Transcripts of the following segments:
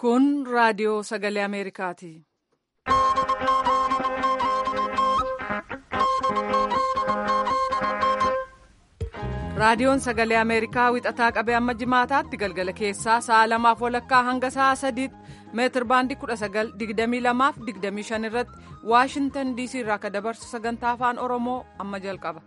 Kun raadiyoo sagalee Ameerikaati. Raadiyoon sagalee Ameerikaa wixataa qabee amma jimaataatti galgala keessaa sa'a lamaaf walakkaa hanga sa'a sadiitti meetir baandii 1922 irratti Waashintan DC irraa akka dabarsu sagantaa afaan Oromoo amma jalqaba.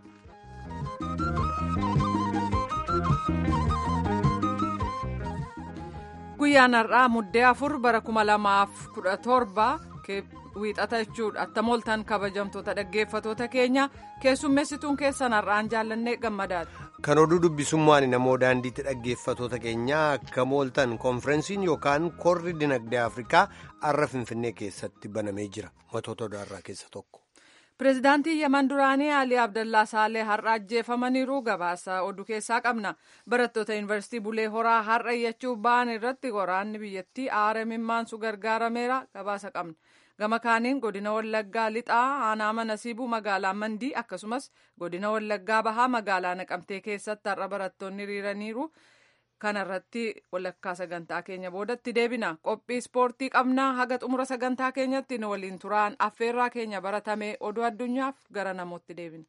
Guyyaan har'aa muddee afur bara 2017 wiixata jechuudha attam ooltan kabajamtoota dhaggeeffatoota keenya keessummeessituun keessan har'aan jaallannee gammadaadha. Kan oduu dubbisummaan namoo daandiitti dhaggeeffatoota keenyaa akkam ooltan koonfirensiin yookaan korri dinagdee Afrikaa har'a Finfinnee keessatti banamee jira. Matoota odaarraa keessa tokko. Pireezidaantii Yaman duraanii Alii Abdallaa Saalee har'a ajjeefamaniiru gabaasa oduu keessaa qabna. Barattoota Yuunivarsiitii Bulee Horaa har'a iyyachuuf ba'an irratti waraanni biyyattii aara mimmaansu gargaarameera gabaasa qabna. Gama kaaniin godina Wallaggaa lixaa aanaa Nasiibuu magaalaa Mandii akkasumas godina Wallaggaa bahaa magaalaa Naqamtee keessatti har'a barattoonni hiriiraniiru. Kanarratti walakkaa sagantaa keenya boodatti deebina. Qophii ispoortii qabnaa haga xumura sagantaa keenyatti nu waliin turaan affeerraa keenya baratame oduu addunyaaf gara namootti deebina.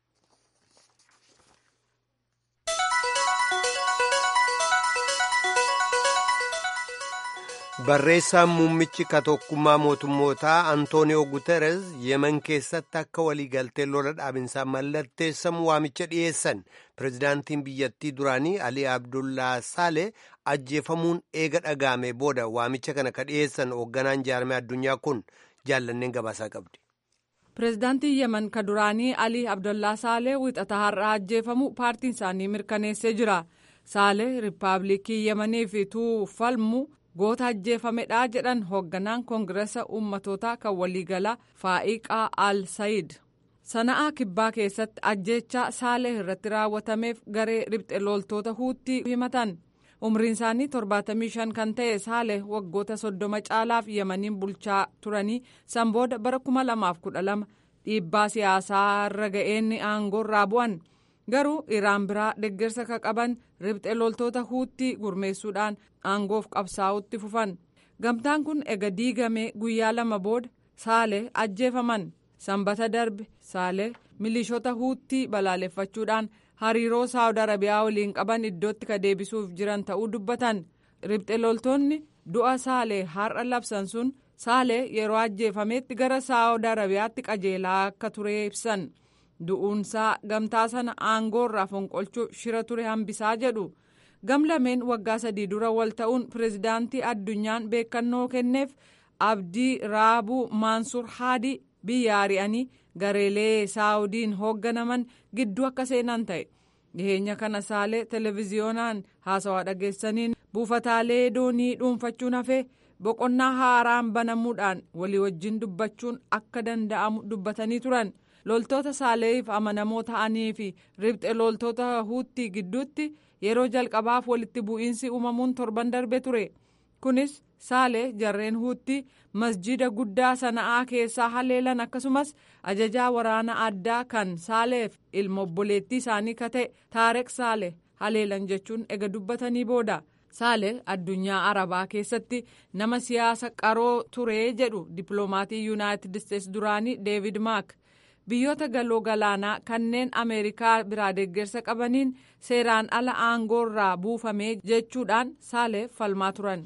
Barreessaan muummichi katokkummaa mootummootaa Antooniyoo Guterres yemen keessatti akka waliigaltee lola dhaabinsaa mallatteessamu waamicha dhiyeessan pirezidaantiin biyyattii duraanii Alii Abdullaa Saale ajjeefamuun eega dhagaame booda waamicha kana ka dhiyeessan hoogganaan jaarmee addunyaa kun jaallanneen gabaasaa qabdi. Pireezidaantiin yemen ka duraanii Alii Abdullaa Saale wixata har'aa ajjeefamu paartiin isaanii mirkaneessee jira. Saale riippaabilikii yemeniif falmu. goota ajjeefamedha jedhan hoogganaan koongiresa uummatootaa kan waliigalaa faa'iqaa al sayid sana'aa kibbaa keessatti ajjeechaa saalee irratti raawwatameef garee ribxe loltoota huuttii himatan umriin isaanii 75 kan ta'e saalee waggoota soddoma caalaaf yemaniin bulchaa turanii san booda bara 2012 dhiibbaa siyaasaa irra ga'een aangoorraa bu'an. garuu iraan biraa deggersa ka qaban ribxe loltoota huuttii gurmeessuudhaan aangoof qabsaa'utti fufan gamtaan kun ega diigamee guyyaa lama booda saalee ajjeefaman sanbata darbe saalee milishoota huuttii balaaleffachuudhaan hariiroo saawud arabiyaa waliin qaban iddootti ka deebisuuf jiran ta'uu dubbatan ribxe loltoonni du'a saalee har'a labsan sun saalee yeroo ajjeefametti gara saawud arabiyaatti qajeelaa akka ture ibsan. du'uunsaa gamtaa sana aangoorraa fonqolchuuf shira ture hambisaa jedhu gamlameen waggaa sadii dura wal ta'uun pireezidaantii addunyaan beekannoo kenneef abdii raabuu maansur haadii biyya ari'anii gareelee saawudiin hoogganaman gidduu akka seenan ta'e dhiheenya kana saalee televiziyoonaan haasawaa dhageessaniin buufataalee doonii dhuunfachuun hafee boqonnaa haaraan banamuudhaan walii wajjin dubbachuun akka danda'amu dubbatanii turan. loltoota saaleef amanamoo ta'anii fi ribxe loltoota huuttii gidduutti yeroo jalqabaaf walitti bu'iinsi uumamuun torban darbe ture kunis saalee jarreen huuttii masjida guddaa sana'aa keessaa haleelan akkasumas ajajaa waraana addaa kan saaleef ilma obboleettii isaanii ka ta'e taareq saale haleelan jechuun ega dubbatanii booda saale addunyaa arabaa keessatti nama siyaasa qaroo ture jedhu dippiloomatii yuunaayitid isteetsi duraanii deevid maak. biyyoota galoo galaanaa kanneen ameerikaa biraa deeggarsa qabaniin seeraan ala aangoorraa buufame jechuudhaan saalee falmaa turan.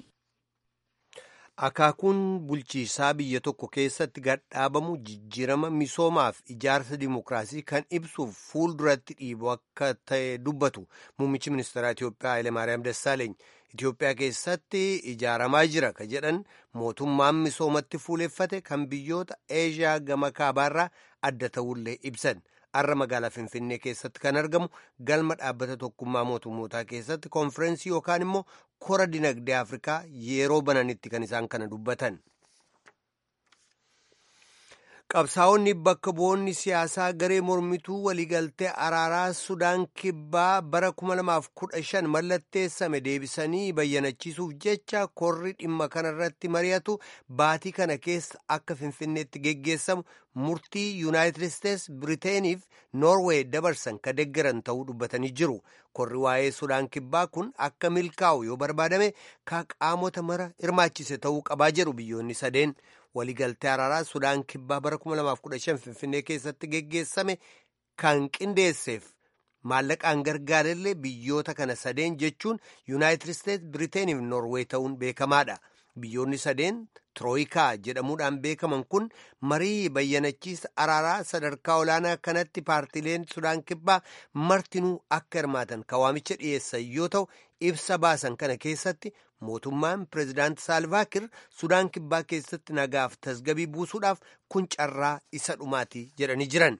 Akaakuun bulchiisaa biyya tokko keessatti gadhaabamu jijjiirama misoomaaf ijaarsa dimokiraasii kan ibsuuf fuulduratti dhiibu akka ta'e dubbatu muummichi ministeeraa Itiyoophiyaa Hayilemaariyaam Dassaaleeny Itiyoophiyaa keessatti ijaaramaa jira ka jedhan mootummaan misoomatti fuuleffate kan biyyoota Eeshiyaa gama kaabaarraa adda ta'ullee ibsan har'a magaalaa Finfinnee keessatti kan argamu galma dhaabbata tokkummaa mootummootaa keessatti koonfirensii yookaan immoo kora dinagdee Afrikaa yeroo bananitti kan isaan kana dubbatan. qabsaa'onni bakka bu'oonni siyaasaa garee mormituu waliigaltee araaraa sudaan kibbaa bara 2015 mallatteessame deebisanii bayyanachiisuuf jecha korri dhimma kanarratti mari'atu baatii kana keessa akka finfinneetti geggeessamu murtii yuunaayitid isteets biriiteeniif noorweey dabarsan ka deggeran ta'uu dubbatanii jiru korri waa'ee sudaan kibbaa kun akka milkaa'u yoo barbaadame ka qaamota mara hirmaachise ta'uu qabaa jedhu biyyoonni sadeen. waliigaltee araaraa sudaan kibbaa bara 2015 finfinnee keessatti geggeessame kan qindeesseef maallaqaan gargaarellee biyyoota kana sadeen jechuun yuunaayitid isteets biriiteeniif noorweey ta'uun beekamaadha biyyoonni sadeen tirooyikaa jedhamuudhaan beekaman kun marii bayyanachiisa araaraa sadarkaa olaanaa kanatti paartileen sudaan kibbaa martinuu akka hirmaatan kawaamicha dhiyeessan yoo ta'u ibsa baasan kana keessatti mootummaan pireezidaanti saalvaakir sudaan kibbaa keessatti nagaaf tasgabii buusuudhaaf kun carraa isa dhumaati jedhanii jiran.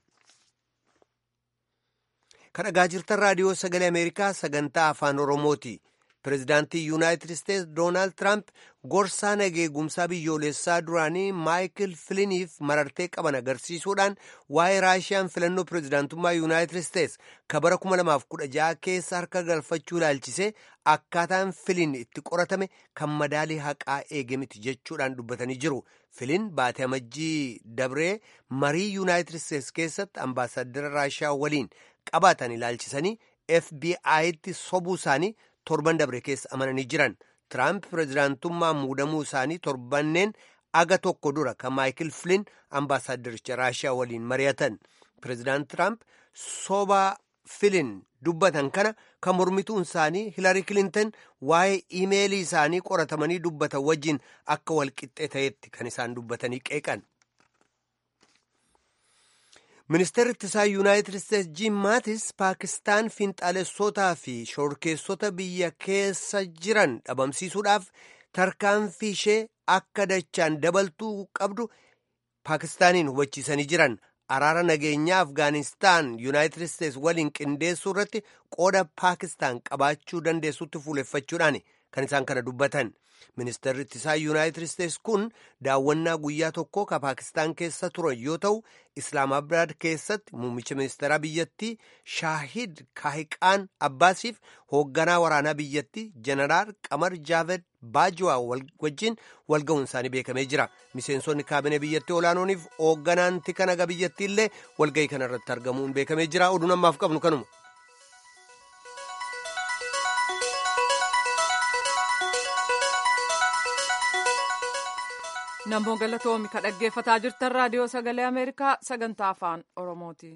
kan dhagaa jirtan raadiyoo sagalee ameerikaa sagantaa afaan oromooti. pireezidaantii yuunaayitid isteets doonaald tiraamp gorsaa nageegumsaa biyyoolessaa duraanii maayikil filiniif marartee qaban agarsiisuudhaan waa'ee raashiyaan filannoo pireezidaantummaa yuunaayitid isteets ka bara 2016 keessa harka galfachuu ilaalchisee akkaataan filin itti qoratame kan madaalii haqaa eege miti jechuudhaan dubbatanii jiru filin baatee amajjii dabree marii yuunaayitid isteets keessatti ambaasaaddara raashiyaa waliin qabaatan ilaalchisanii fbi'tti sobuu isaanii torban dabre keessa amananii jiran tiraamp pireezidaantummaa muudamuu isaanii torbanneen aga tokko dura kan maayikil filin ambaasaaddaricha raashiyaa waliin mari'atan pireezidaant tiraamp soba filin dubbatan kana kan mormituun isaanii hilarii kilinton waa'ee iimeelii isaanii qoratamanii dubbatan wajjin akka walqixxee ta'etti kan isaan dubbatanii qeeqan. ministeerri ittisaa yuunaayitid isteets jiim maatis paakistaan fiinxaalessootaa fi shorkeessota biyya keessa jiran dhabamsiisuudhaaf tarkaanfii ishee akka dachaan dabaltuu qabdu paakistaaniin hubachiisanii jiran araara nageenyaa afgaanistaan yuunaayitid isteets waliin qindeessuu irratti qooda paakistaan qabaachuu dandeessutti fuuleffachuudhaan kan isaan kana dubbatan ministeerri ittisaa yuunaayitid isteets kun daawwannaa guyyaa tokko ka paakistaan keessa turan yoo ta'u islaamabaad keessatti muummicha ministeeraa biyyattii shaahid kaahiqaan abbaasiif hoogganaa waraanaa biyyattii jeneraal qamar jaaved baajwaa wajjin walga'uun isaanii beekamee jira miseensonni kaabinee biyyattii olaanooniif hoogganaan tika naga biyyattii illee walga'ii kanarratti argamuun beekamee jira oduun ammaaf qabnu kanuma. namoo galatoomi ka dhaggeeffataa jirtan raadiyoo sagalee ameerikaa sagantaa afaan oromooti.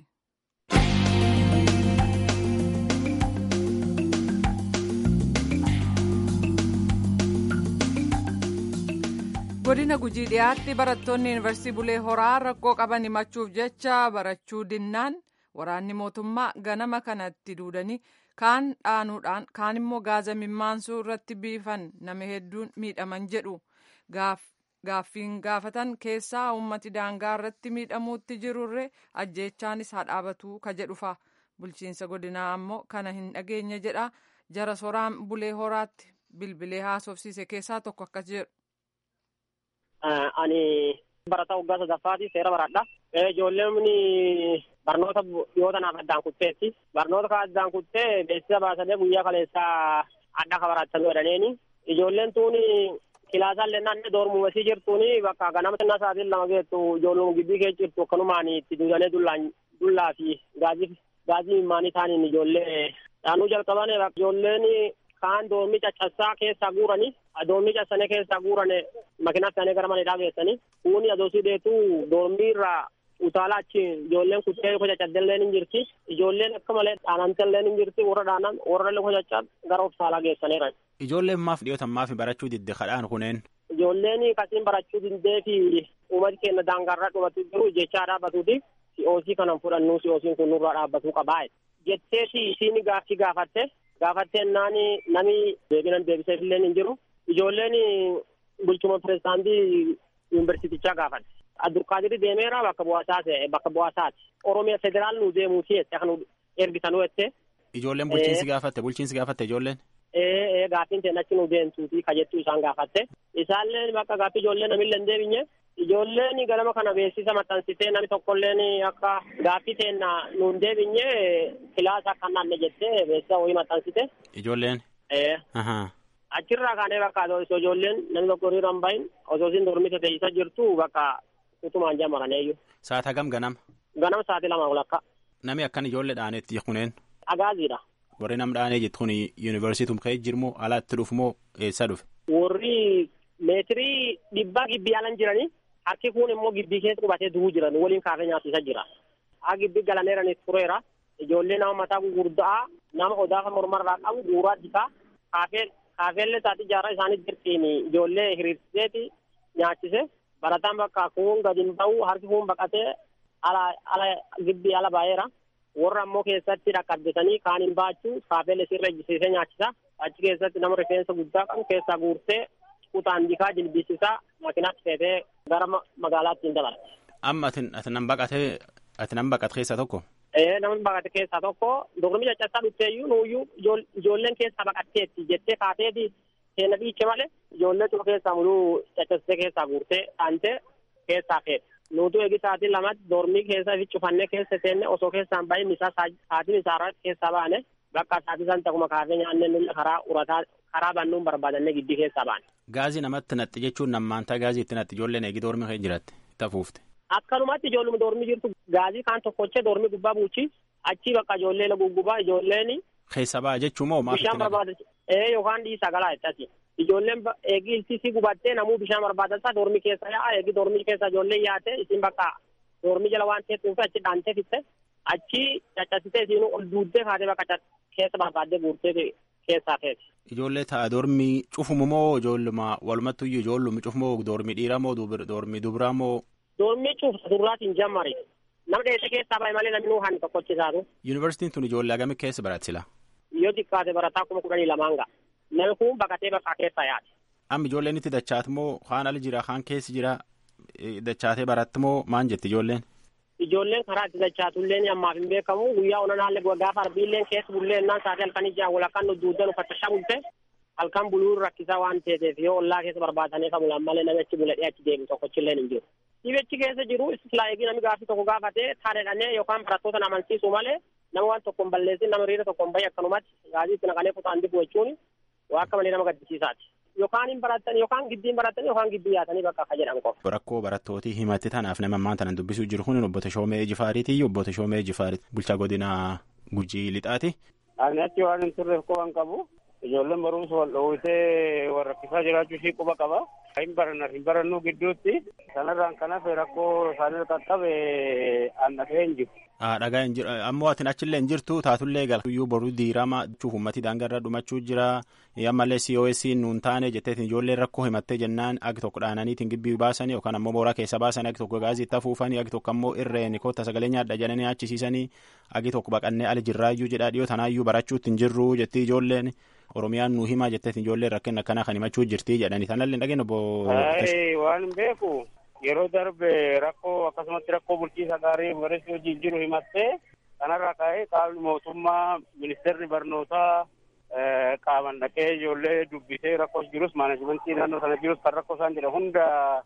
godina gujii dhiyaatti barattoonni yuunivarsiitii bulee horaa rakkoo qaban himachuuf jecha barachuu dinnaan waraanni mootummaa ganama kanatti duudanii kaan dhaanuudhaan kaan immoo gaaza mimmaansuu irratti biifan nama hedduun miidhaman jedhu gaaf. gaaffiin gaafatan keessaa ummati daangaa irratti miidhamuutti jirurre ajjeechaanis haa dhaabatu ka jedhufa bulchiinsa godinaa ammoo kana hin dhageenye jedha jara soraan bulee horaatti bilbilee haasofsiise keessaa tokko akkas jedhu. Ani barataa waggaa sadaffaati seera baradha. Ijoolleen barnoota yoo tanaaf addaan kutteetti. Barnoota kan addaan kuttee beeksisa baasanii guyyaa kaleessaa adda ka baratanii jedhaniini. Ijoolleen tuuni kilaasaan lennaan doormumesii jirtuuni bakka ganama xinnaa sa'aatiin lama geettu ijoolluma gibbii kee jirtu akkanumaan itti duudanii dullaan dullaa fi gaazii gaazii mimmaanii taaniin ijoollee dhaanuu jalqaban ijoolleen kaan doormii caccabsaa keessaa guuranii doormii caccabsanii keessaa guurane makiinaa isaanii gara maneedhaa geessanii kuuni adoosii deetuu doormii irraa utaalaa achi ijoolleen kuttee luka caccabdelleen hin jirti ijoolleen akka malee dhaanamtelleen hin jirti warra dhaanan warra luka caccab gara utaalaa geessaniiran. Ijoolleen maaf dhiyootan maaf barachuu didde kadhaan kuneen. Ijoolleen kasiin barachuu diddee fi uummati keenya daangaarraa dhumatu jiru jechaa dhaabbatuuti. Si'oosii kanan fudhannu si'oosiin kun nurraa dhaabbatuu qabaa. Jetteeti isiin gaaffii gaafatte gaafatteen naani nami deebinan deebiseef illee hin jiru. Ijoolleen bulchuma pirezidaantii yuunivarsiitichaa gaafatte. Abdulqaadir deemeera bakka bu'aasaati bakka bu'aasaati. Oromiyaa federaal nu deemuuti jette kan ergisanuu jette. Ijoolleen bulchiinsi gaafatte bulchiinsi gaafatte ijoolleen. Ee gaaffiin ta'e achi nu deemtuuti ka jettuu isaan gaafatte. Isaallee bakka gaaffii ijoollee namillee hin deebinye Ijoolleen ganama kana beeksisa maxxansitee namni tokkolleen akka gaaffii teenna nuun deebinye kilaasa akka naanne jettee beeksisa wayii maxxansite. Ijoolleen. Achirraa kaanee bakka osoo ijoolleen namni tokko hiriira hin bahin osoo isin dormite teessisa jirtu bakka utumaan jamaraneeyyu. Saata gam ganama. Ganama sa'aatii lama walakkaa. Nami akkan ijoollee dhaanetti kuneen. Agaaziidha. Warri nam dhaanee jettu kun yuunivarsiitum ka'ee jirmoo alaatti dhufu moo eessa dhufe? Warri meetirii dhibbaa gibbii alan jiranii harki kun immoo gibbii keessa qubatee du'uu jiran waliin kaafee nyaachisa jira. Haa gibbii galaneeranis tureera. Ijoollee nama mataa gurguddaa nama odaafa mormarraa qabu guuraa jikaa kaafee kaafeellee isaati jaarraa isaanii jirtiin ijoollee hiriirsiseeti nyaachise barataan bakka kun gadi hin ba'u harki kun baqatee ala ala gibbii ala baay'eera. warra ammoo keessatti dhaqqabdisanii kaan hin baachuu kaafeellee sirra ejjisiisee nyaachisa achi keessatti nama rifeensa guddaa qabu keessaa guurtee kutaan dikaa jilbisisaa makiinaatti feetee gara magaalaatti hin dabarse. Amma ati nan baqatee ati nan baqate keessaa tokko. Ee namni baqate keessaa tokko dorgomii caccabsaa dhufteeyyuu nuuyyuu ijoolleen keessaa baqatteetti jettee kaateeti keenya dhiiche malee ijoollee cuma keessaa muluu caccabsitee keessaa guurtee dhaantee keessaa feete. nuutu eegi sa'aatii lamatti dormii keessa fi cufannee keessa seenne osoo keessaan bahin isaa sa'aatiin isaa keessaa baane bakka sa'aatii san takuma kaafee nyaannee nulla karaa urataa karaa bannuun barbaadannee giddii keessaa baane. Gaazii namatti natti jechuun nammaantaa gaazii itti natti ijoolleen eegi dormii kee jiraatti tafuufte. Akkanumatti ijoolluma dormii jirtu gaazii kaan tokkochee dormii gubbaa buuchi achii bakka ijoollee guggubaa ijoolleen. Keessa ba'a jechuun moo maaf Bishaan barbaada ee yookaan dhiisaa galaa jettati. Ijoolleen eegi iltisii gubattee namuu bishaan barbaadataa dormii keessa yaa'a eegi dormii keessa ijoolleen yaate isin bakka dormii jala waan teessuuf achi dhaantee fitte achi caccasitee isin ol duuddee kaatee bakka keessa barbaaddee guurtee keessaa feeti. Ijoollee ta'a dormii cufumu moo ijoolluma walumattuyyuu ijoollumi cufu moo dormii dhiiraa moo dormii dubiraa moo. Dormii cufa duraatiin jammari. Nama dheessee keessaa bahe malee namni nuuhaan tokkochisaatu. Yuunivarsiitiin tun ijoollee hagamii keessa baratisila. Yoo xiqqaate barataa kuma kudhanii lamaan ga'a. Namni kun baqatee bakka keessa yaade. Amma ijoolleen itti dachaatu moo kaan ala jira kaan keessa jira dachaatee baratti moo maan jetti ijoolleen? Ijoolleen karaa itti dachaatullee ammaaf hin beekamu guyyaa onan haalli gaafa arbiilleen keessa bullee innaan sa'aatii halkanii jiran walakkaan nu duuddan uffatta bulte halkan buluun rakkisaa waan ta'eef yoo ollaa keessa barbaadanii kan bulan malee namichi buladhee achi deemu tokkochillee hin jiru. Dhibechi keessa jiru islaayiigii namni gaafii tokko gaafatee taadhedhannee yookaan barattoota amansiisu malee nama waan tokko hin balleessin nama hiriira tokko hin bahe akkanumatti gaazii itti naqalee kutaan dibu jechuun waa akka malee nama gaddisiisaati. Yookaan hin baratan yookaan giddiin baratan yookaan giddii yaatanii bakka akka jedhan qofa. Rakkoo barattootii himatti tanaaf nama ammaan tanan dubbisuu jiru kun obbo Tashoomee Jifaariiti obbo Tashoomee Jifaariiti bulchaa godina Gujii Lixaati. Ani achi waan hin turreef qoban qabu. Ijoolleen barumsa wal dhoowwitee wal rakkisaa jiraachuu ishii quba qaba. Hin baranna hin barannuu gidduutti sanarraan kanaaf rakkoo isaanii qaqqabe annafee hin jiru. Dhagaa hin jiru ammoo atin achillee hin jirtu taatullee galtuyyuu boruu diirama jechuuf uummatii daangarra dhumachuu jira ammallee COS nuun taane jetteetiin ijoolleen rakkoo himattee jennaan agi tokko dhaananiitiin gibbii baasanii yookaan ammoo mooraa keessa baasanii agi tokko gaazii itti afuufanii agi tokko ammoo irreen kotta sagalee nyaadha jedhanii achisiisanii agi tokko baqannee ali jirraayyuu jedhaa dhiyoo tanaayyuu barachuutti hin jirru jettii ijoolleen oromiyaan nu himaa jetteetiin ijoolleen rakkina akkanaa kan himachuu jirti jedhanii tanallee dhageen obbo. waan hin beeku yeroo darbe rakkoo akkasumatti rakkoo bulchiisa gaarii yuunivarsiitii hojiin jiru himattee kanarraa ka'ee qaamni mootummaa ministeerri barnootaa qaaman dhaqee ijoollee dubbisee rakkoo jirus maanajimentii naannoo sana jirus kan rakkoo isaan jedha hunda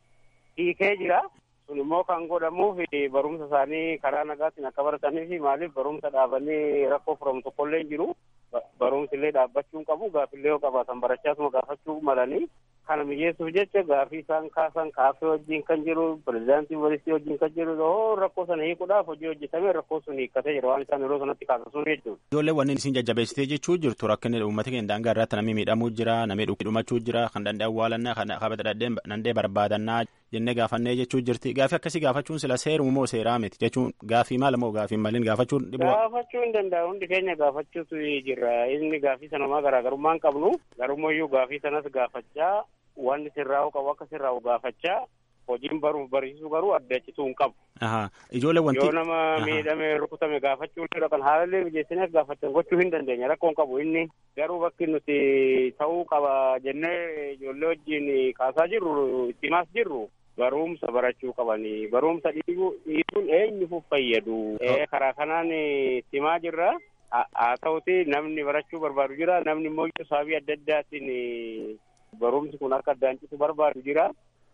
hiikee jira. sun immoo kan godhamuuf barumsa isaanii karaa nagaatiin akka baratanii fi maaliif barumsa dhaabanii rakkoo furamu tokkollee hin jiru. Barumsi illee dhaabbachuu hin qabu gaafillee yoo qabaatan barachaasuma gaafachuu malanii kana mijeessuuf jecha gaafii isaan kaasan kaafee wajjin kan jiru pirezidaantii yuunivarsiitii wajjin kan jiru yoo rakkoo sana hiikuudhaaf hojii hojjetame rakkoo sun hiikkatee jira waan isaan yeroo sanatti kaasasuun jechuudha. Ijoollee wanni isin jajjabeessitee jechuu jirtu rakkinni uummata keenya daangaa irratti namni miidhamuu jira namni dhumachuu jira kan danda'e awwaalannaa kan kabata danda'e barbaadannaa jennee gaafannee jechuu jirti gaafii akkasii gaafachuun sila seerumu moo seeraa miti jechuun gaafii maal moo gaafii maliin gaafachuun dhiboo. Gaafachuu hin danda'u hundi keenya gaafachuutu jira inni gaafii sanumaa garaagarummaa hin qabnu garummayyuu gaafii sanas gaafachaa wanni sirraa'u qabu akka sirraa'u gaafachaa hojiin baruuf barsiisuu garuu addachituu hin qabu. Ijoollee wanti. Yoo nama miidhame rukutame gaafachuu illee kan haalallee mijeessineef gaafatan gochuu hin dandeenya rakkoo hin qabu inni garuu bakki nuti ta'uu qaba jennee ijoollee wajjin kaasaa jirru itti himaas jirru. barumsa barachuu qabanii barumsa dhiisuun eenyuuf fayyadu karaa kanaan simaa jirra haa ta'uti namni barachuu barbaadu jira namni immoo sababii adda addaatiin barumsi kun akka addaan citu barbaadu jira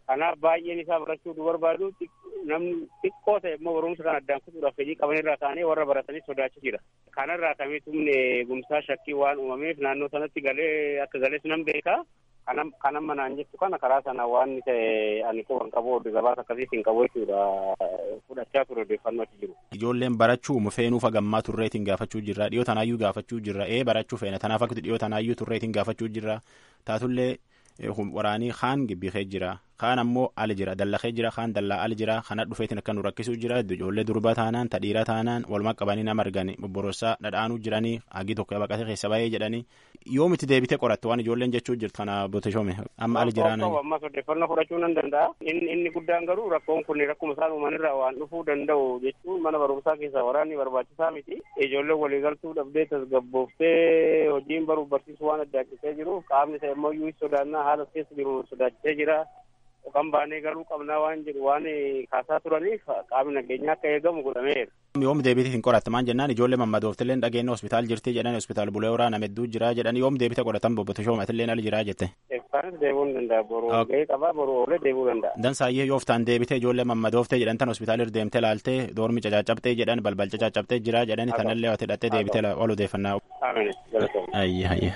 kanaaf baay'een isaa barachuu du barbaadu namni xiqqoo ta'e immoo barumsa kana addaan kutuudhaaf fedhii qabanirraa kaanee warra baratanii sodaachi jira kanarraa kamee tumne gumsaa shakkii waan uumameef naannoo sanatti galee akka galees nan beeka kanam kanam manaan jettu kana karaa sana waan ta'e ani quban qabu oduu gabaasa akkasiis hin qabu jechuudha fudhachaa ture odeeffannoo achi jiru. Ijoolleen barachuu feenuuf hagammaa turreetiin gaafachuu jirra dhiyoo tanaayyuu gaafachuu jirra ee barachuu feena tanaaf akka dhiyoo tanaayyuu turreetiin gaafachuu jirra taatullee waraanii kaan gibbikee jira kaan ammoo ali jira dallakee jira kaan dallaa ali jira kana dhufeetiin akka nu rakkisuu jira ijoollee durba taanaan tadhiira taanaan waluma qabanii nama argani bobborossaa dhadhaanuu jiranii hagi tokko baqatee keessa bahee jedhanii yoomitti deebitee qoratte waan ijoolleen jechuu jirtu kana booteshoome amma ali jiraan. ammas odeeffannoo fudhachuu nan danda'a inni inni guddaan garuu rakkoon kun rakkuma isaan uumanirraa waan dhufuu danda'u jechuun mana barumsaa keessaa waraanni barbaachisaa miti ijoolleen waliigaltuu dhabdee tasgabbooftee hojiin baruuf barsiisuu waan addaachisee jiruuf qaamni isa immoo iyyuu sodaannaa haala keessa jiru sodaachisee jira kan baanee galuu qabnaa waan jedhu waan kaasaa turaniif qaamni nageenyaa akka eegamu godhameera. Yoom deebitee hin qoratte maan jennaan ijoollee mammadooftillee dhageenya hospitaal jirti jedhan hospitaal bulee waraana hedduu jira jedhan yoom deebitee qoratan bobbote shoomatillee ali jira jette. Eebbaanis deebuu ni danda'a boruu gahee qabaa boruu oolee deebuu danda'a. Dansaayyee yooftaan deebitee ijoollee mammadooftee jedhan tan hospitaalir deemtee laaltee doormi cacaacabtee jedhan balbal cacaacabtee jira jedhani tanallee wati hidhattee deebitee ol odeeffannaa. Amiin galatoomaa. Ayye ayye.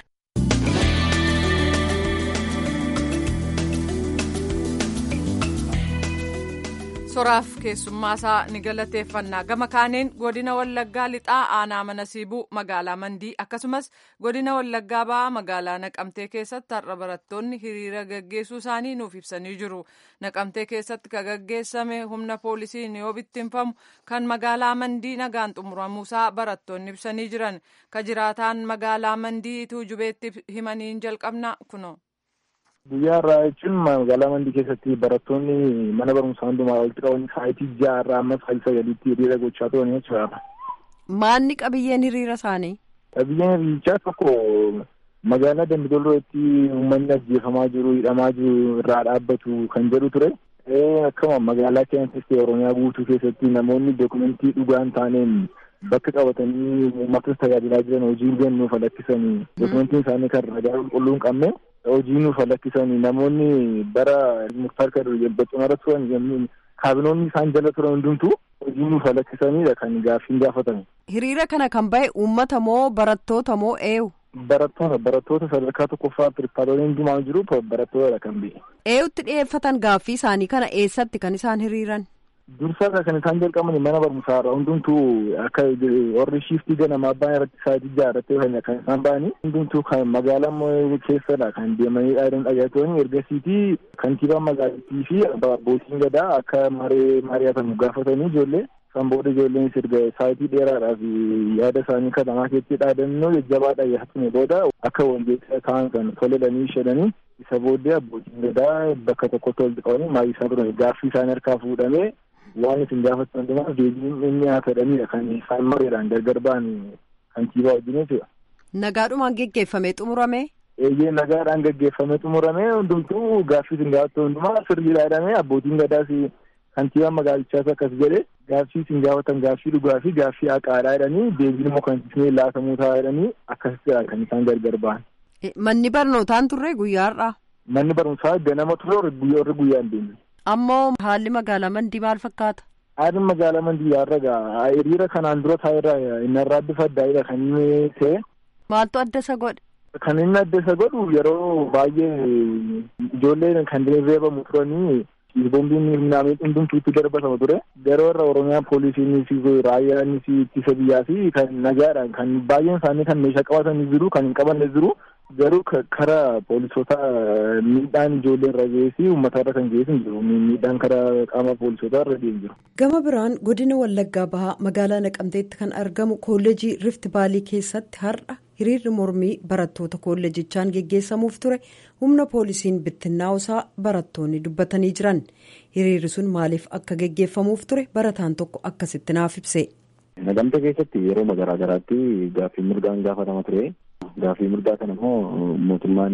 soraaf keessummaa isaa ni galateeffannaa gama kaaniin godina wallaggaa lixaa aanaa mana siibuu magaalaa mandii akkasumas godina wallaggaa ba'aa magaalaa naqamtee keessatti har'a barattoonni hiriira gaggeessuu isaanii nuuf ibsanii jiru naqamtee keessatti ka gaggeessame humna poolisiin yoo bittinfamu kan magaalaa mandii nagaan xumuramuusaa barattoonni ibsanii jiran ka jiraataan magaalaa mandii tuujubeetti himaniin jalqabna kuno. Guyyaa irraa jechuun magaalaa mandii keessatti barattoonni mana barumsaa hundumaa walitti qabanii sa'aatii ja'a irraa amma sa'aatii sagaliitti hiriira gochaa turan jechuudha. Maanni qabiyyeen hiriira isaanii? Qabiyyeen hiriirichaa tokko magaalaa Dambidollootti uummanni ajjeefamaa jiru hidhamaa jiru irraa dhaabbatu kan jedhu ture. Akkuma magaalaa keessatti Oromiyaa guutuu keessatti namoonni dookumentii dhugaa hin taaneen bakka qabatanii uummatas tajaajilaa jiran hojii kennuuf lakkisanii dookumentiin isaanii kan ragaa qulqulluu hin qabne hojii nuuf lakkisanii namoonni bara muktaar kadur bacumara turan kaabinoonni isaan jala turan hundumtuu hojii nuuf lakkisanidha kan gaaffiin gaafatame. Hiriira kana kan bahe uummata moo barattoota moo eenyu? Barattoota barattoota sadarkaa tokkoffaa piripaarooliin hundumaa jiru barattootadha kan bahe. Eenyutti dhiyeeffatan gaaffii isaanii kana eessatti kan isaan hiriiran? Dursaadha kan isaan jalqaban mana barumsaa irraa hundumtuu akka warri shiiftii ganamaa ba'an irratti sa'aatii ja'a irratti kan isaan ba'anii hundumtuu kan magaalaa keessadha kan deemanii dhaadan dhagaatanii ergasiitii kantiibaan magaalattii fi abbootiin gadaa akka maree mari'atamu gaafatanii ijoollee san booda ijoolleen sirga sa'aatii dheeraadhaaf yaada isaanii katamaa keessatti dhaadannoo jajjabaa dhaggeeffatame booda akka walgeessaa ta'an kan toledhanii shedhanii isa booddee abbootiin gadaa bakka tokkotti walitti qabanii maayii isaa turan gaaffii isaanii harkaa fuudhamee waan isin gaafatan hundumaa deebiin inni haa fedhanidha kan isaan mareedhaan gargar ba'an kantiibaa wajjin jechuudha. Nagaadhumaan geggeeffamee xumurame. Eeyyee nagaadhaan geggeeffamee xumurame hundumtuu gaaffii isin gaafatan hundumaa sirriidha jedhamee abbootiin gadaas kantiibaan magaalichaas akkas jedhe gaaffii isin gaafatan gaaffii dhugaa fi gaaffii haqaadhaa jedhanii deebiin immoo kan isin laatamuu ta'a jedhanii akkasittidha kan isaan gargar ba'an. Manni barnootaan turre guyyaarraa. Manni barumsaa ganama ture warri guyyaa hin deemne. Ammoo haalli magaalaa mandii maal fakkaata? Haalli magaalaa mandii har'a hiriira kanaan dura taa'eerra inni irraa bifa addaa'edha kan inni ta'e. Maaltu adda isa godhe? Kan inni adda isa godhu yeroo baay'ee ijoolleen kan reebamu turanii boombiin humnaamee hundumtuutti darbatamu ture. Yeroo irra Oromiyaa poolisiinis raayyaanis ittisa biyyaa fi kan nagaadhaan kan baay'een isaanii kan meeshaa qabatanii jiru kan hin qabanne jiru. garuu karaa poolisoota miidhaan ijoollee irra geessi uummata irra kan geessu hin jiru miidhaan karaa qaama poolisoota irra deemu jiru. gama biraan godina wallaggaa bahaa magaalaa naqamteetti kan argamu koolleejii rift baalii keessatti har'a hiriirri mormii barattoota koolleejichaan geggeessamuuf ture humna poolisiin bittinnaa'usaa barattoonni dubbatanii jiran hiriirri sun maaliif akka geggeeffamuuf ture barataan tokko akkasitti naaf ibse. Naqamtee keessatti yeroo garaa garaatti gaaffii mirgaan gaafatama ture. Gaaffii mirgaa kana immoo mootummaan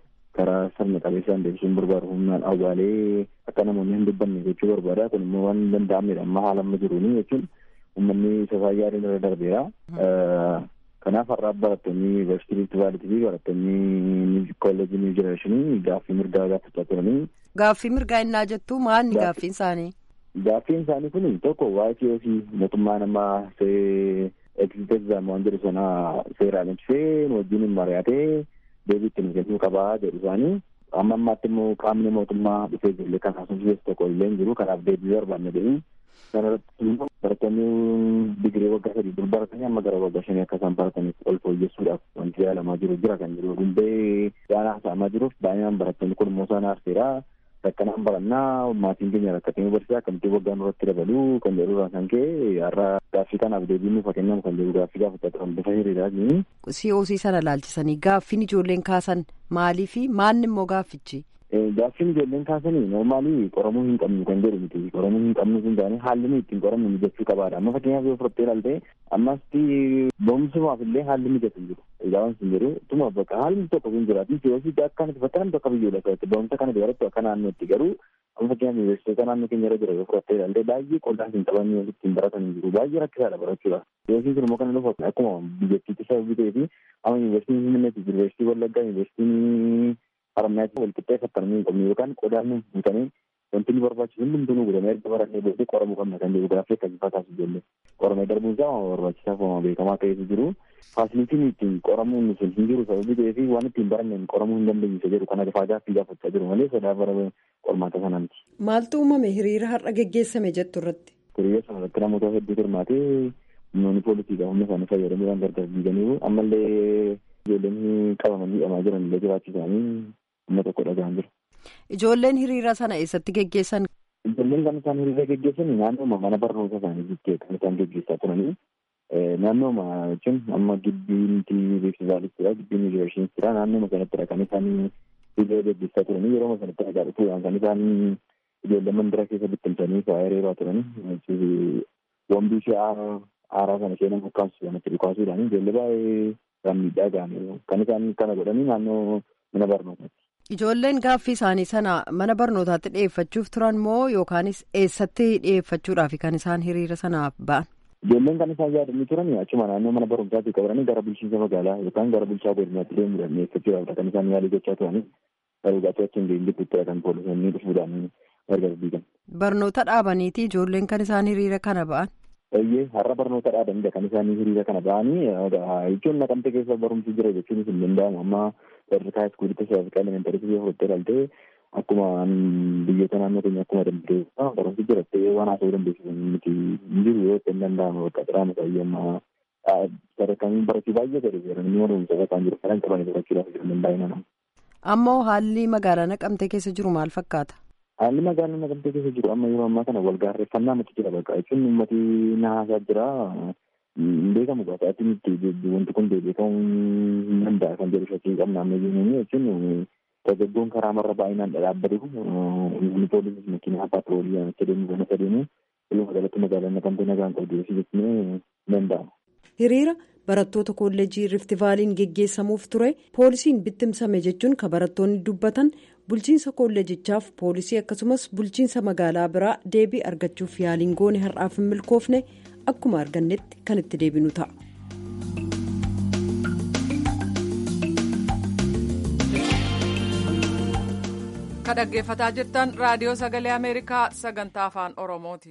karaa sirna qabeessaan deebisuun barbaadu humnaan awwaalee akka namoonni hin dubbanne jechuu barbaada. Kun immoo waan hin danda'amnedha amma haala amma jiruuni jechuun uummanni isa yaadeen irra darbeera. Kanaaf har'aa barattoonni yuunivarsiitii Riifti Vaaliitii fi barattoonni kolleejii Niw Jenereeshinii gaaffii mirgaa gaafachaa turanii. Gaaffii mirgaa innaa jettu maalni gaaffiin isaanii? Gaaffiin isaanii kun tokko waa'ee siyaasii mootummaa namaa see egziteexaam waan jedhu sana seeraan ibsee wajjin mari'atee deebii ittiin kennuu qabaa jedhu isaanii. Amma ammaatti immoo qaamni mootummaa dhufee jirullee kan haasofsiisu tokko illee hin jiru kanaaf deebii barbaanne jedhanii. Kanarratti immoo barattoonni digirii waggaa sadii dur baratanii amma gara waggaa shanii akka isaan barataniif ol fooyyessuudhaaf wanti yaalamaa jiru jira kan jiru. Hundee waan haasa'amaa jiruuf baay'inaan barattoonni kun immoo isaan aarseera. Rakkanaan barannaa maatiin keenya rakkatanii barsiisaa akkamitti waggaan irratti dabaluu kan jedhurraa kan ka'e har'a gaaffii kanaaf deebii nuuf kennamu kan jedhu gaaffii gaafachaa turan bifa hiriiraatiin. COC sana laalchisanii gaaffiin ijoolleen kaasan maalii fi maalni immoo gaaffichi? Gaaffiin ijoolleen kaasanii noormaalii qoramuu hin qabnu kan jedhu miti qoramuu hin qabnu sun taane haalli nuyi ittiin qoramnu mijachuu qabaadha amma fakkeenyaaf yoo fudhattee ilaalte ammasti boomsumaaf illee haalli mijatu jiru ilaawwan sun jiru tuma bakka haalli tokko kun jiraatu siyoosii akka nuti fakkaan bakka biyyoolaa keessatti boomsa kana dabalatu akka naannootti garuu amma fakkeenyaaf yuunivarsiitota naannoo keenya irra jira yoo fudhattee ilaalte baay'ee qollaan hin qabanii ittiin baratan jiru baay'ee rakkisaadha barachuudhaaf siyoosiin sun immoo kana dhufu akkuma biyyattiitti sababii ta'ee fi amma yuunivarsiitiin Finfinneetti yuunivarsiitii Wallaggaa yuunivarsiitiin haramaatti wal qixxeeffatanii hin qabne yookaan qodaan nu buutanii wanti nu barbaachisu hundumtuu nu godhamee erga barannee booddee qoramuu qabna kan jedhu gaaffii akkasii taasisu ijoollee qoramee darbuun isaa waan barbaachisaa fi waan beekamaa ta'etu jiru faasilitiin ittiin qoramuun sun hin jiru sababii ta'ee fi waan ittiin baranneen qoramuu hin dandeenye jedhu kana faa gaaffii gaafachaa jiru malee sodaa bara qormaata sanaati. Maaltu uumame hiriira har'a geggeessame jettu irratti? Hiriira sana irratti namoota hedduu hirmaatee humnoonni poolisiidha humna isaanii fayyadamuudhaan gargar diiganiiru ammallee ijoolleen qabamanii hidhamaa jiran illee jiraachuu isaanii humna tokko dhaga'an jira. Ijoolleen hiriira sana eessatti geggeessan? Ijoolleen kan isaan hiriira geggeessan naannooma mana barnoota isaanii jettee kan isaan geggeessaa turanii naannooma jechuun amma gibbiinti beeksisaalittidha gibbiin yuunivarsiitiidha naannooma sanattidha kan isaan hiriira geggeessaa turanii yeroo sanatti dhagaa dhufuudhaan kan isaan ijoollee mandira keessa bittimsanii fa'aa hiriiraa turanii wambii ishee aaraa sana ishee nama ukkaamsu sanatti dhukaasuudhaan ijoollee baay'ee kan miidhaa ga'anii kan isaan kana godhanii naannoo mana barnootaatti. Ijoolleen gaaffii isaanii sana mana barnootaatti dhiyeeffachuuf turan moo yookaanis eessatti dhiyeeffachuudhaaf kan isaan hiriira sanaaf ba'an? Ijoolleen kan isaan yaadanii turan achuma naannoo mana barumsaatti qabatanii gara bulchiinsa magaalaa yookaan gara bulchaa godinaatti deemuudhaan dhiyeeffachuudhaaf kan isaan yaalii gochaa turanii garuu gaafii achi hin deemne kan poolisoonni dhufuudhaan gargar diigan. Barnoota dhaabaniiti ijoolleen kan isaan hiriira kana ba'an? Eeyyee har'a barnoota dhaabanidha kan isaan hiriira kana ba'anii jechuun naqamte keessa barumsi jira jechuunis hin danda'amu amma sadarkaa iskuulitti sadarkaa elementarii yoo fudhattee ilaalte akkuma biyyoota naannoo keenya akkuma dandeessu barumsi jirattee waan haasa'uu dandeessu miti hin jiru yoo ta'e hin danda'amu bakka xiraama baay'ee sadarkaan barachuu baay'ee gadi jedhanii barumsa kan jiru kan qabanii barachuudhaaf ijoolleen baay'inaan. Ammoo haalli magaalaa naqamtee keessa jiru maal fakkaata? Haalli magaalaa naqamtee keessa jiru amma yeroo ammaa kana wal gaarreeffannaa miti jira bakka jechuun uummati na haasaa jira hin beekamu gaafatti nuti wanti kun beekamuu hin danda'a kan jedhu shakkii qabna amma jennuun jechuun dargaggoon karaa marra baay'inaan dhadhaabbatu humni poolisii makiinaa paatroolii akka deemu kana sadeemu walumaa galatti magaalaa naqamtee nagaan qabdu jechuun hin danda'amu. Hiriira barattoota kolleejii Riftivaaliin geggeessamuuf ture poolisiin bittimsame jechuun kan barattoonni dubbatan bulchiinsa kolleejichaaf poolisii akkasumas bulchiinsa magaalaa biraa deebii argachuuf yaaliin goone har'aaf hin milkoofne akkuma argannetti kan itti deebinu ta'a. kan dhaggeeffataa jirtan raadiyoo sagalee ameerikaa sagantaa afaan oromooti.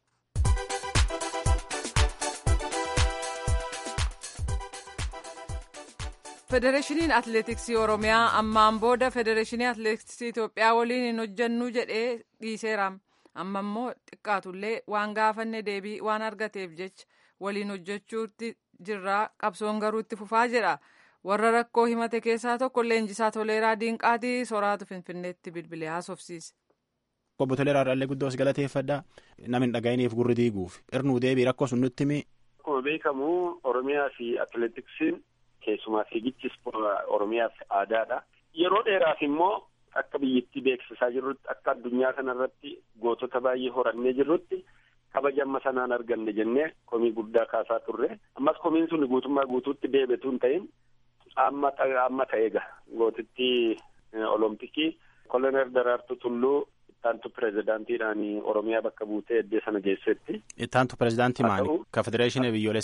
federeeshiniin atileetiksii oromiyaa ammaan booda federeeshinii atileetiksii itoophiyaa waliin hin hojjannu jedhee dhiiseera amma immoo xiqqaatullee waan gaafanne deebii waan argateef jecha waliin hojjechuutti jirraa qabsoon garuu itti fufaa jedha warra rakkoo himate keessaa tokko leenjisaa toleeraa diinqaatii soraatu finfinneetti bilbilee haasofsiise. Obbo Toleeraa Dhaallee Guddoos galateeffadha. Namni hin dhaga'iniif gurri diiguuf irnuu deebii rakkoo sun nutti himi. Akkuma beekamu Oromiyaa fi atileetiksiin keessumaa fiigichis Oromiyaaf aadaadha. Yeroo dheeraaf immoo akka biyyattii beeksisaa jirrutti akka addunyaa kanarratti gootota baay'ee horannee jirrutti kabaja amma sanaan arganne jennee komii guddaa kaasaa turre. Ammas komiin sun guutummaa guutuutti deebitu hin ta'in amma amma ta'eega gootitti olompikii kolonel Daraartuu Tulluu ittaantu pirezidaantiidhaan Oromiyaa bakka buutee eddee sana geessetti. Ittaantu pirezidaantii maali? Ka federeeshinii biyyoolessaa moo?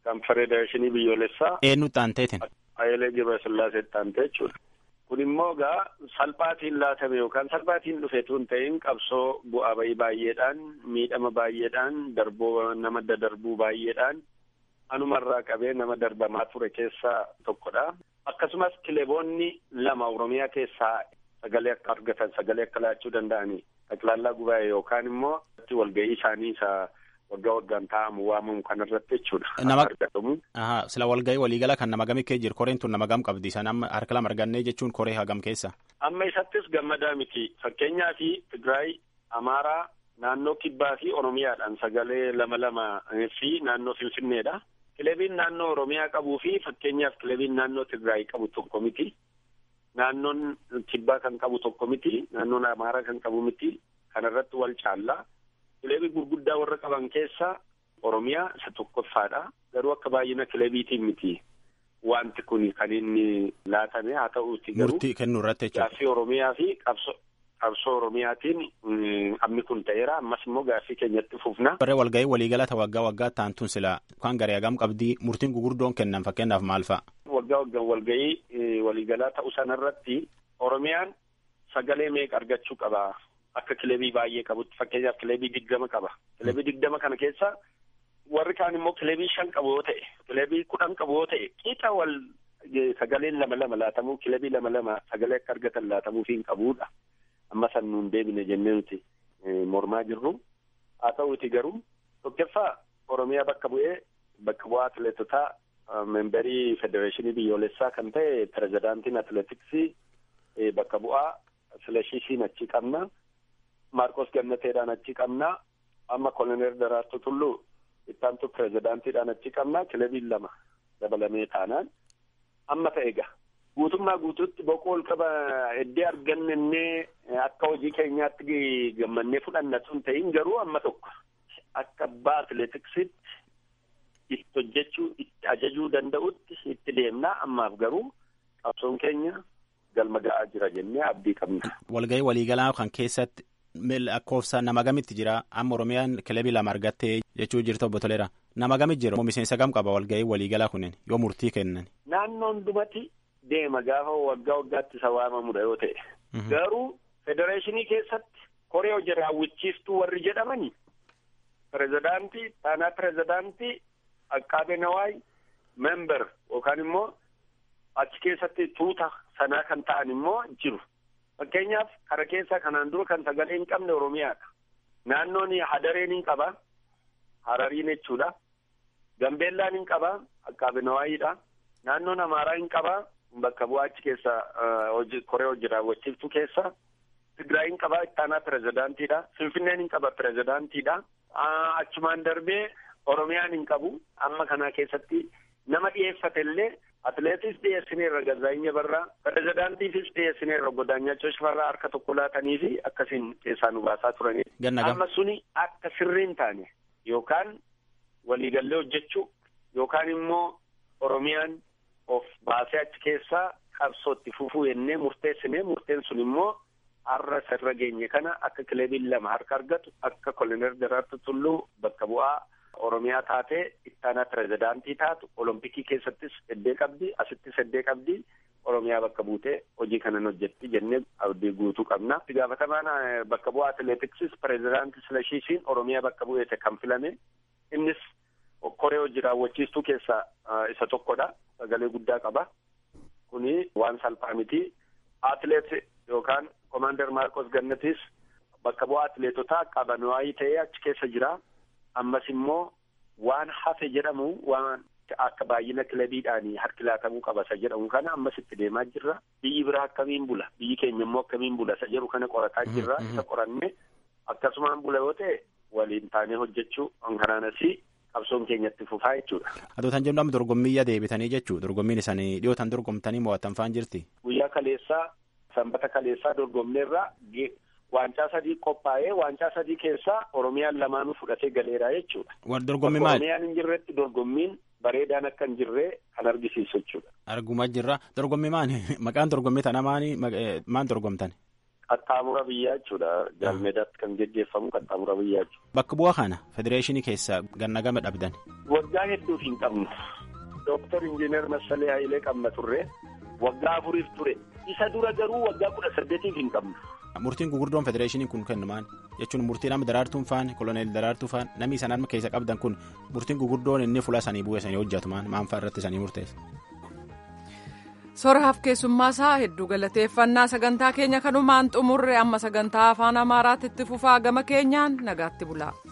kan federeeshinii biyyoolessaa. Eenyutti aanteetiin? Hayilee Gabrasillaaseetti aantee jechuudha. Kun immoo gaa salphaatiin laatame yookaan salphaatiin dhufe tun ta'in qabsoo bu'aa bayii baay'eedhaan miidhama baay'eedhaan darboo nama dadarbuu baay'eedhaan anumarraa qabee nama darbamaa ture keessaa tokkodha. Akkasumas kileeboonni lama Oromiyaa keessaa sagalee akka argatan sagalee akka laachuu danda'anii xaqilaallaa gubaa'e yookaan immoo walgahii isaanii isa waggaa waggaan taa'amu waamamu kanarratti jechuudha. Nama argatamu. Ahaa sila walgahii waliigala kan nama gamii kee jiru koreen tun nama gam qabdi isaan amma harka lama argannee jechuun koree hagam keessa. Amma isattis gammadaa miti fakkeenyaa fi Tigraay, Amaaraa, naannoo Kibbaa fi Oromiyaadhaan sagalee lama lama fi naannoo Finfinneedha. Kilebiin naannoo Oromiyaa qabuu fi fakkeenyaaf kilebiin naannoo Tigraay qabu tokko miti. Naannoon Kibbaa kan qabu tokko miti. Naannoon Amaaraa kan qabu miti. Kanarratti wal caallaa. Kilebii gurguddaa warra qaban keessaa Oromiyaa isa tokkoffaadha. Garuu akka baay'ina kilebiitiin miti. Wanti kun kan inni laatame haa ta'uuti garuu. Murtii kennuu irratti jechuudha. Gaaffii Oromiyaa fi qabsoo qabsoo Oromiyaatiin amni kun ta'eera. Ammas immoo gaaffii keenyatti fufna. Barree walgahii waliigala ta waggaa waggaa taantuun sila kan garee hagam qabdii murtiin gugurdoon kennan fakkeenyaaf maal fa'a? Waggaa waggaan walgahii waliigalaa ta'uu sanarratti Oromiyaan sagalee meeqa argachuu qaba? Akka kilebii baay'ee qabutti fakkeenyaaf kilebii digdama qaba. Kilebii digdama kana keessa warri kaan immoo kilebii shan qabu yoo ta'e kilebii kudhan qabu yoo ta'e qixa wal sagaleen lama lama laatamuu kilebii lama lama sagalee akka argatan laatamuu fi hin qabuudha. Amma san nuun deebine jennee nuti mormaa jirru. Haa ta'uuti garuu tokkoffaa Oromiyaa bakka bu'ee bakka bu'aa atileetotaa memberii federeeshinii biyyoolessaa kan ta'e pirezidaantiin atileetiksii bakka bu'aa Silashisiin achi qabna. Maarkos Gannateedhaan achi qabna. Amma Koloneel Daraartuu Tulluu ittaantu pirezidaantiidhaan achi qabna. Kilebiin lama dabalamee taanaan amma ta'e egaa. Guutummaa guutuutti boqoo ol qaba eddee argannennee akka hojii keenyaatti gammannee fudhanna sun ta'in garuu amma tokko akka abbaa atileetiksiitti itti hojjechuu itti ajajuu danda'utti itti deemnaa ammaaf garuu qabsoon keenya galma ga'aa jira jennee abdii qabna. Walgahii waliigalaa kan keessatti lakkoofsa nama gamitti jira amma Oromiyaan kilebii lama argattee jechuu jirtu obbo Toleera nama gamitti jira miseensa gam qaba walgahii waliigalaa kunneen yoo murtii kennan. Naannoon dhumati deema gaafa waggaa waggaatti isa waamamudha yoo ta'e. Garuu federeeshinii keessatti koree hojii raawwachiistuu warri jedhamani pirezidaantii taanaa pirezidaantii Aqqaabee Nawaay member yookaan immoo achi keessatti tuuta sanaa kan ta'an immoo jiru. Fakkeenyaaf kara keessaa kanaan dura kan sagalee hin qabne Oromiyaadha. Naannoon Hadareen hin qaba. Harariin jechuudha. Gambeellaan hin qaba. Aqqaabee Nawaayiidha. Naannoon Amaaraa hin qaba. Bakka bu'aa achi keessa koree hojii raawwachiiftuu keessa. Tigraay hin qaba. Ittaanaa pirezidaantiidha. Finfinneen hin qaba pirezidaantiidha. Achumaan darbee Oromiyaan hin qabu. Amma kana keessatti nama dhiyeeffate illee atileetis dhiyeessineerra Gazzaayinyaa Barraa pirezidaantiifis dhiyeessineerra Godaanyachoo Shifarraa harka tokko laatanii fi akkasiin keessaa nu baasaa turanii. Amma suni akka sirriin taane yookaan waliigallee hojjechuu yookaan immoo Oromiyaan of baasee achi keessaa qabsootti fufuu jennee murteessinee murteen sun immoo har'a sirra geenye kana akka kilebiin lama harka argatu akka koloneel Daraartuu Tulluu bakka bu'aa Oromiyaa taatee ittaanaa pirezidaantii taatu olompikii keessattis heddee qabdi asittis heddee qabdi Oromiyaa bakka buutee hojii kanan hojjetti jennee abdii guutuu qabna. Itti gaafatamaan bakka bu'aa atileetiksis pirezidaantii Silashisiin Oromiyaa bakka bu'eete kan filame innis koree hojii raawwachiistuu keessaa isa tokkodha. Sagalee guddaa qaba. Kuni waan salphaa miti. Atileet yookaan komaander Maarkos Gannatis bakka bu'aa atileetotaa qabanwaayii ta'ee achi keessa jira. ammas immoo waan hafe jedhamu waan akka baay'ina kilabiidhaanii harki laatamuu qaba isa jedhamu kana ammas itti deemaa jirra biyyi biraa akkamiin bula biyyi keenya immoo akkamiin bula isa jedhu kana qorataa jirra isa qoranne akkasumaan bula yoo ta'e waliin taanee hojjechuu kanaanas qabsoon keenyatti fufaa jechuudha. Adootan jennu amma dorgommiyya deebitanii jechuu dorgommiin isaanii dhiyootan dorgomtanii mo'attan faan jirti. Guyyaa kaleessaa sanbata kaleessaa dorgomneerra waancaa sadii qophaa'ee waancaa sadii keessaa Oromiyaan lamaanuu fudhatee galeeraa jechuudha. Dorgommii maali? Oromiyaan hin jirretti dorgommiin bareedaan akka hin jirree kan argisiisu jechuudha. Argumaa jirra. Dorgommii maali? Maqaan dorgommii tana maali? Maan dorgomtan? qaxxaamura biyyaa jechuudha. Jaalmeedaatti kan geggeeffamu qaxxaamura biyyaa jechuudha. Bakka bu'aa kana federeeshinii keessa ganna gama dhabdan. Waggaa hedduuf hin qabnu. Dooktar Injiinar Massalee Hayilee qabna turre. Waggaa afuriif ture. Isa dura garuu waggaa kudha saddeetiif hin qabnu. Murtiin gugurdoon federeeshinii kun kennumaan jechuun murtii nama daraartuun faan koloneel daraartuu faan namni isaan harma keessa qabdan kun murtiin gugurdoon inni fuula sanii bu'ee sanii hojjetumaan maan fa'aa irratti sanii murteessa. Soraaf keessummaa isaa hedduu galateeffannaa sagantaa keenya kanumaan xumurre amma sagantaa afaan amaaraatti itti fufaa gama keenyaan nagaatti bulaa.